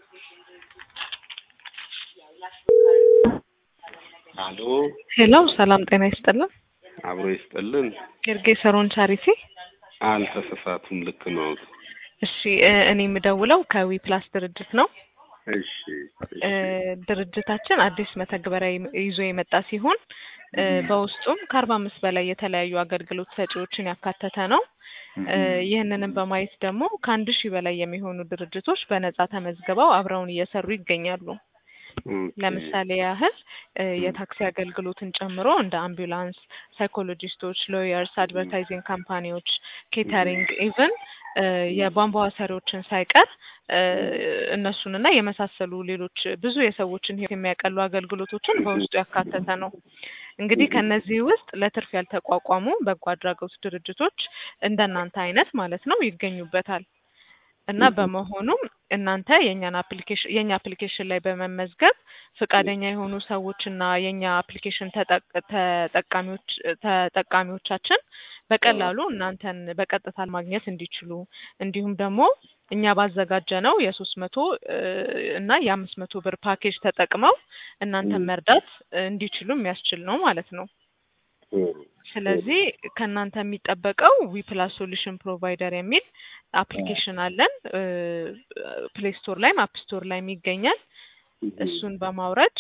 አሎ ሄሎ ሰላም ጤና ይስጥልን። አብሮ ይስጥልን። ጌርጌሰሮን ቻሪቲ። አልተሳሳቱም፣ ልክ ነው። እሺ እ እኔ የምደውለው ከዊ ፕላስ ድርጅት ነው። እሺ እ ድርጅታችን አዲስ መተግበሪያ ይም- ይዞ የመጣ ሲሆን እ በውስጡም ከአርባ አምስት በላይ የተለያዩ አገልግሎት ሰጪዎችን ያካተተ ነው። እ ይህንንም በማየት ደግሞ ከአንድ ሺህ በላይ የሚሆኑ ድርጅቶች በነጻ ተመዝግበው አብረውን እየሰሩ ይገኛሉ። ለምሳሌ ያህል እ የታክሲ አገልግሎትን ጨምሮ እንደ አምቡላንስ፣ ሳይኮሎጂስቶች፣ ሎየርስ፣ አድቨርታይዚንግ ካምፓኒዎች፣ ኬተሪንግ ኢቭን የቧንቧ ሰሪዎችን ሳይቀር እ እነሱንና የመሳሰሉ ሌሎች ብዙ የሰዎችን ሕይወት የሚያቀሉ አገልግሎቶችን በውስጡ ያካተተ ነው። እንግዲህ ከነዚህ ውስጥ ለትርፍ ያልተቋቋሙ በጎ አድራጎት ድርጅቶች እንደናንተ አይነት ማለት ነው ይገኙበታል። እና በመሆኑም እናንተ የእኛን አፕሊኬሽን የእኛ አፕሊኬሽን ላይ በመመዝገብ ፈቃደኛ የሆኑ ሰዎች እና የእኛ አፕሊኬሽን ተጠቅ- ተጠቃሚዎች ተጠቃሚዎቻችን በቀላሉ እናንተን በቀጥታ ማግኘት እንዲችሉ እንዲሁም ደግሞ እኛ ባዘጋጀ ነው የሶስት መቶ እና የአምስት መቶ ብር ፓኬጅ ተጠቅመው እናንተን መርዳት እንዲችሉ የሚያስችል ነው ማለት ነው። ስለዚህ ከእናንተ የሚጠበቀው ዊፕላስ ሶሉሽን ፕሮቫይደር የሚል አፕሊኬሽን አለን። ፕሌይ ስቶር ላይም አፕ ስቶር ላይም ይገኛል። እሱን በማውረድ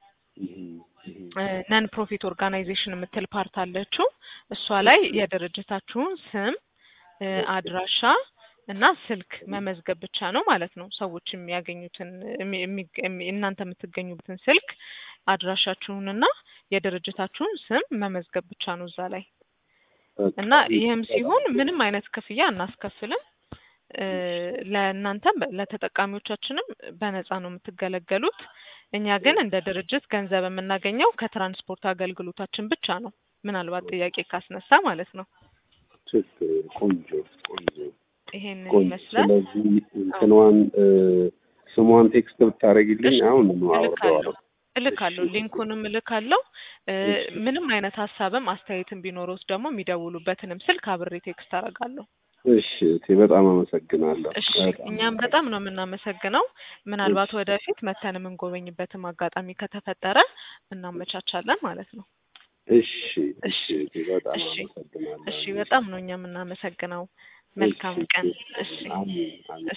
ነን ፕሮፊት ኦርጋናይዜሽን የምትል ፓርት አለችው። እሷ ላይ የድርጅታችሁን ስም፣ እ አድራሻ እና ስልክ መመዝገብ ብቻ ነው ማለት ነው። ሰዎች የሚያገኙትን የሚ- የሚ- የሚ- እናንተ የምትገኙበትን ስልክ አድራሻችሁንና የድርጅታችሁን ስም መመዝገብ ብቻ ነው እዛ ላይ እና ይህም ሲሆን ምንም አይነት ክፍያ አናስከፍልም። እ ለእናንተም ለተጠቃሚዎቻችንም በነፃ ነው የምትገለገሉት። እኛ ግን እንደ ድርጅት ገንዘብ የምናገኘው ከትራንስፖርት አገልግሎታችን ብቻ ነው። ምናልባት ጥያቄ ካስነሳ ማለት ነው። ችግር ቆንጆ ቆንጆ ይሄንን ቆንጆ። ይመስላል። ስለዚህ እንትኗን እ ስሟን ቴክስት ብታደርጊልኝ እሺ፣ አሁን እልካለሁ አወርደዋለሁ። እልካለሁ ሊንኩንም እልካለሁ። እ እሺ። ምንም አይነት ሀሳብም አስተያየትም ቢኖረውስ ደግሞ የሚደውሉበትንም ስልክ አብሬ ቴክስት አደርጋለሁ። እሺ እቴ በጣም አመሰግናለሁ። እሺ በጣም እኛም በጣም ነው የምናመሰግነው። ምናልባት እሺ። ወደፊት መተን የምንጎበኝበትም አጋጣሚ ከተፈጠረ እናመቻቻለን ማለት ነው። እሺ እሺ እቴ በጣም እሺ አመሰግናለሁ። እሺ በጣም ነው እኛ የምናመሰግነው። መልካም እሺ፣ ቀን። እሺ። እሺ አሜን አሜን።